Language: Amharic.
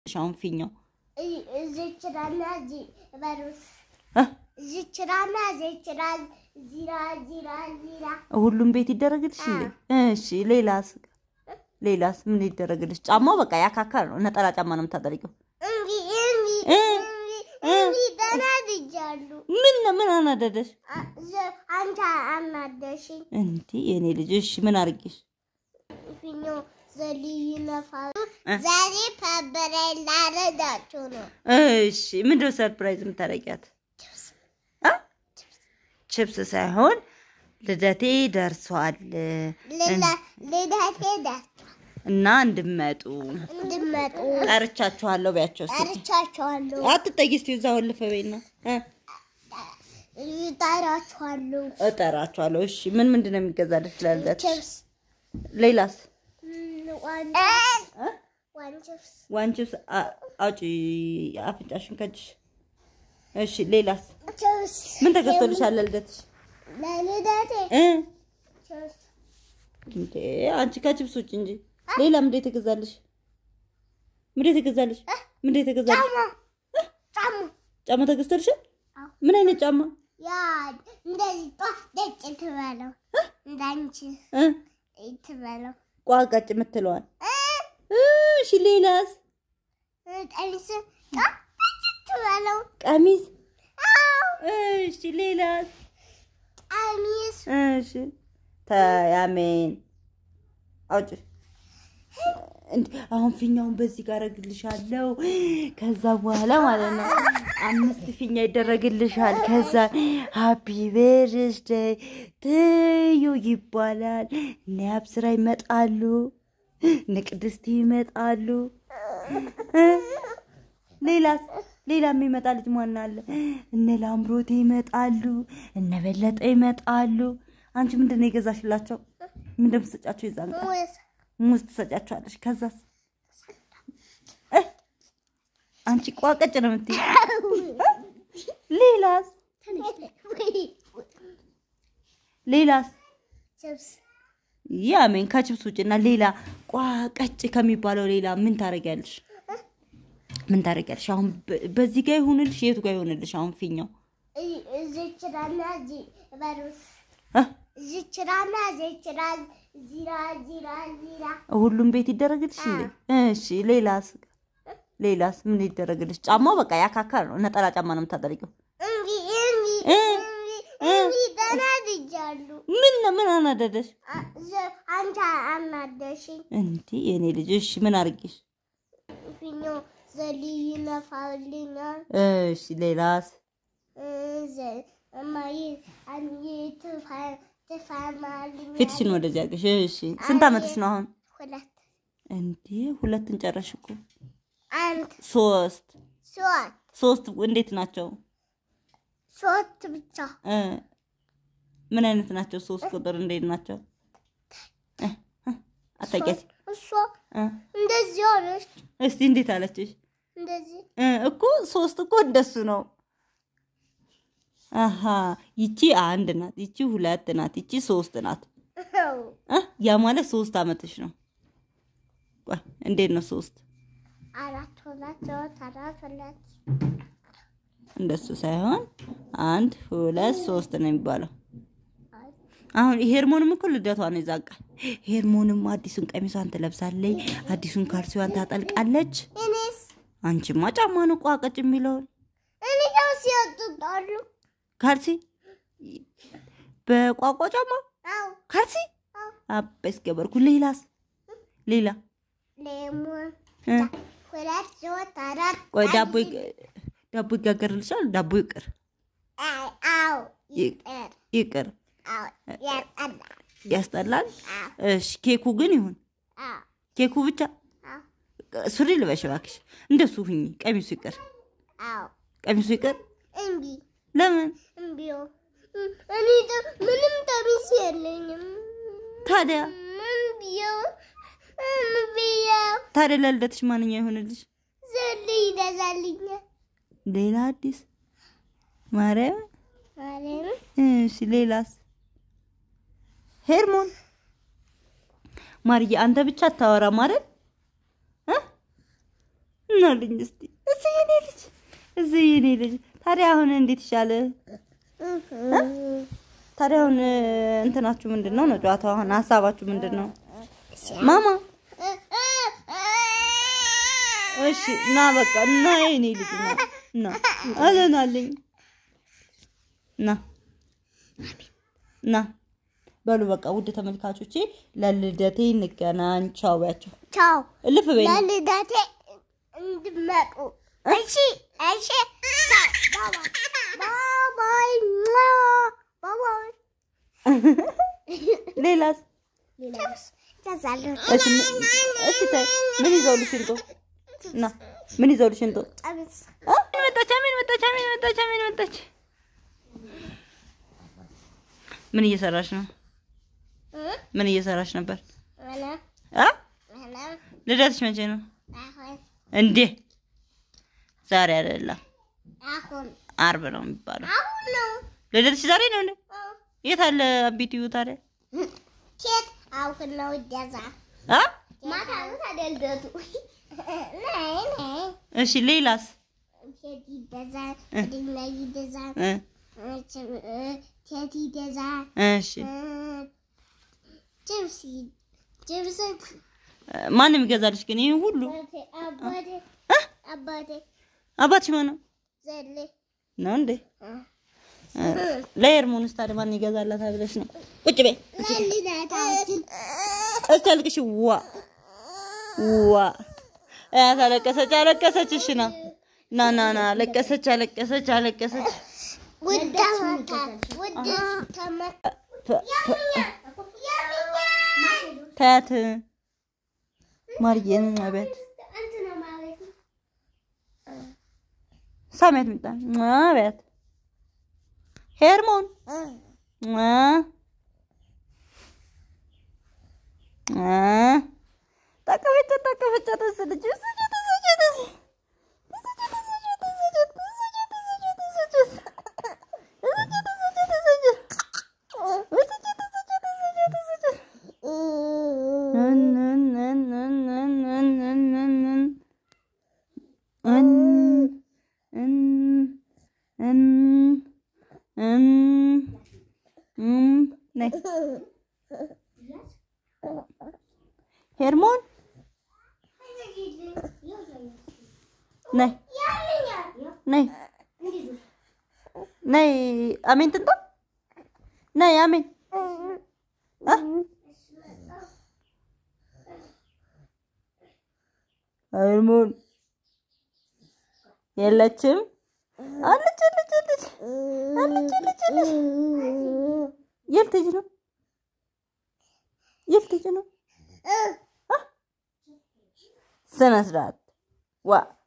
አሁን ፊኛው እዚች ራና እዚህ በሩስ እ? እዚች ራና እዚች ራ ዚራ ዚራ ዚራ ሁሉም ቤት ይደረግልሽ እንዴ? እሺ ሌላስ ሌላስ ምን ይደረግልሽ? ጫማው በቃ ያካካል ነው። ነጠላ ጫማ ነው የምታጠልቂው። እንዲ እንዲ እ? እንዲ ተናድጃሉ። ምን ምን አናደደሽ አ- ዘ- አንተ አናደሽኝ። እንዴ? የኔ ልጅ እሺ ምን አርጊሽ? ፊኞ ዘልይ ነፋሉ ዛሬ ፐበረ ላረዳችሁ ነው። እሺ ምንድነው ሰርፕራይዝ የምታደርጊያት? አ? ችፕስ ሳይሆን ልደቴ ደርሷል ልላ- ልደቴ ደርሷል። እና እንድመጡ እንድመጡ ጠርቻችኋለሁ ቢያቸው እስኪ። ጠርቻችኋለሁ። አትጠጊ እስኪ እዛ ወልፈ በይና እ? ጠራችኋለሁ። እጠራችኋለሁ። እሺ ምን ምንድን ነው የሚገዛልሽ ለልደትሽ? ችፕስ ሌላስ? ዋን እ? ዋን ችፕስ ዋን ችፕስ አ- አውጪ አፍንጫሽን ከእጅሽ። እሺ ሌላስ? ችፕስ ምን ተገዝቶልሻል ለልደትሽ? ለልደቴ እ? ችፕስ እንዴ አንቺ ከችፕስ ውጭ እንጂ ሌላ ምንድን የተገዛልሽ? ምንድን የተገዛልሽ? ምንድን የተገዛልሽ? ጫማ ጫማ ጫማ ተገዝቶልሻል? አዎ። ምን አይነት ጫማ? ያ እንደዚህ ጧ ደጭ ትበለው እንዳንቺ እ? ትበለው ቋቃጭ የምትለዋል። እ እሺ ሌላስ? ቀሚስ ጧ ደጭ ትበለው ቀሚስ። አዎ እሺ ሌላስ? ቀሚስ እሺ ተያሜን አውጭ እንዴ አሁን ፊኛውን በዚህ ጋር አረግልሻለሁ። ከዛ በኋላ ማለት ነው አምስት ፊኛ ይደረግልሻል። ከዛ ሃፒ በርዝደይ ትዩ ይባላል። እነ አብስራ ይመጣሉ፣ እነ ቅድስት ይመጣሉ። እ? ሌላስ ሌላ የሚመጣ ልጅ ማን አለ? እነ ላምሮቴ ይመጣሉ፣ እነ በለጠ ይመጣሉ። አንቺ ምንድን ነው የገዛሽላቸው? ምንድን ነው የምትሰጫቸው? ይዛን ቀን ሙዝ ሙዝ ትሰጫቸዋለሽ። ከዛስ እ? አንቺ ቋቀጭ ነው የምትይ። ሌላስ ሌላስ ችፕስ ያሜን ከችብስ ውጭ እና ሌላ ቋቀጭ ከሚባለው ሌላ ምን ታደርጊያለሽ? ምን ታደርጊያለሽ? አሁን በ- በዚህ ጋር ይሁንልሽ፣ የቱ ጋር ይሁንልሽ? አሁን ፊኛው እዚች ራና እዚህ በሩስ እ? እዚች ራና እዚች ራ ዚራ ዚራ ዚራ ሁሉም ቤት ይደረግልሽ እንዴ? እሺ ሌላስ ሌላስ ምን ይደረግልሽ? ጫማው በቃ ያካካል ነው። ነጠላ ጫማ ነው የምታጠልቂው። እንዲ እንዲ እ? እ? እንዲ ተናድጃሉ። ምን ምን አናደደሽ አ- ዘ- አንተ አናደሽኝ። እንዴ? የኔ ልጅ እሺ ምን አርጊሽ? ፊኞ ዘልይ ነፋልኛል እሺ ሌላስ እማዬ አንዬ ትፋ- ትፋማልኛል። ፊትሽን ወደዚህ አድርገሽ። እሺ ስንት አመትሽ ነው አሁን? ሁለት እንዴ ሁለትን ጨረሽ እኮ። አንድ ሶስት ሶስት ሶስት እንዴት ናቸው? ሶስት ብቻ እ ምን አይነት ናቸው? ሶስት ቁጥር እንዴት ናቸው? እ እ አታውቂያት? እሷ እ እንደዚህ ሆነች። እስቲ እንዴት አለችሽ? እንደዚህ እ እኮ ሶስት እኮ እንደሱ ነው። አሀ ይቺ አንድ ናት፣ ይቺ ሁለት ናት፣ ይቺ ሶስት ናት። እ ያ ማለት ሶስት አመትሽ ነው። ቆይ እንዴት ነው ሶስት? አራት ሁለት ሶስት አራት ሁለት እንደሱ ሳይሆን አንድ ሁለት ሶስት ነው የሚባለው። አሁን ሄርሞንም እኮ ልደቷ ነው ይዛቃል። ሄርሞንም አዲሱን ቀሚሷን ትለብሳለች፣ አዲሱን ካልሲዋን ታጠልቃለች። እኔስ አንቺማ ጫማ ነው ቋቀጭ የሚለውን እኔ ሰው ሲወጡጣሉ ካልሲ በቋቋ ጫማ አው ካልሲ አው አበስ ገበርኩ። ሌላስ ሌላ ሌሞን እ? ሁለት ሶስት አራት ቆይ ዳቦ ይግ- ዳቦ ይጋገርልሻል። ዳቦ ይቅር አይ አው ይጠር ይቅር አው ያጠላ ያስጠላል። አው እሺ ኬኩ ግን ይሁን አው ኬኩ ብቻ አው ሱሪ ልበሽ እባክሽ። እንደሱ ሁኚ። ቀሚሱ ይቅር አው ቀሚሱ ይቅር። እምቢ ለምን እምቢዮ እኔ ደ- ምንም ቀሚስ የለኝም። ታዲያ እምቢዮ እምቢዮ ታዲያ ለልደትሽ ማንኛ ይሆንልሽ? ዘል ይገዛልኛል ሌላ አዲስ ማርያም። ማርያም እሺ ሌላስ? ሄርሞን ማርዬ፣ አንተ ብቻ አታወራም አይደል? እ? እናልኝ እስቲ እዚህ የኔ ልጅ እዚህ የኔ ልጅ ታዲያ አሁን እንዴት ይሻለ? ታዲያ አሁን እንትናችሁ ምንድን ነው ነው ጨዋታው? አሁን ሀሳባችሁ ምንድን ነው? ማማ እሺ ና በቃ እና የኔ ልጅ ና ና አለናለኝ ና ና በሉ በቃ ውድ ተመልካቾቼ ለልደቴ እንገናኝ። ቻው ባያቸው ቻው እልፍ በይ ነው። ለልደቴ እንድመጡ እሺ እሺ ቻው ባባይ ባባይ ሌላስ ሌላስ ተዛለሁ እሺ ምን- እሺ ተይ ምን ይዘውልሽ እንጦ ና ምን ይዘውልሽ እንጦ ቀሚስ አ? ምን መጣች ምን መጣች ምን መጣች ምን መጣች ምን እየሰራሽ ነው ምን እየሰራሽ ነበር ምንም አ ምንም ልደትሽ መቼ ነው አሁን እንዴ ዛሬ አይደለም አሁን አርብ ነው የሚባለው አሁን ነው ልደትሽ ዛሬ ነው እንዴ የት አለ አቢቲዩ ታዲያ ኬት አሁን ነው ደዛ አ ማታ ነው ታዲያ ልደቱ ነይ ነይ እሺ ሌላስ ኬት ይደዛ እ። ድና ይደዛ እ ኬት ይደዛ እሺ ጅብስ ጅብስ ማንም ይገዛልሽ ግን ይሄን ሁሉ አባቴ እ? አባቴ አባትሽ ማን ነው ዘሌ ነው እንዴ ለኤርሞንስ ታዲያ ማን ይገዛላታል ብለሽ ነው ቁጭ በይ ለልደታችን እስቲ አልቅሽ ዋ ዋ አያት አለቀሰች አለቀሰች እሺ ና ና ና ና አለቀሰች አለቀሰች አለቀሰች ውድ ተመካ ውድ ተመካ ፈ- ፈ- ታያት ማርዬን አቤት እንትን ነው ማለት ነው። ሳሚያት ሚጣ አቤት ሄርሞን አ አ ታቀፈች ታቀፈች ተሰለች ሄርሞን ነይ ነይ ነይ አሜን ትንጣ ነይ አሜን አ ሄርሞን የለችም አለች አለች አለች አለች አለች አለች የት ልጅ ነው የት ልጅ ነው አ? ስነ ስርዓት ዋ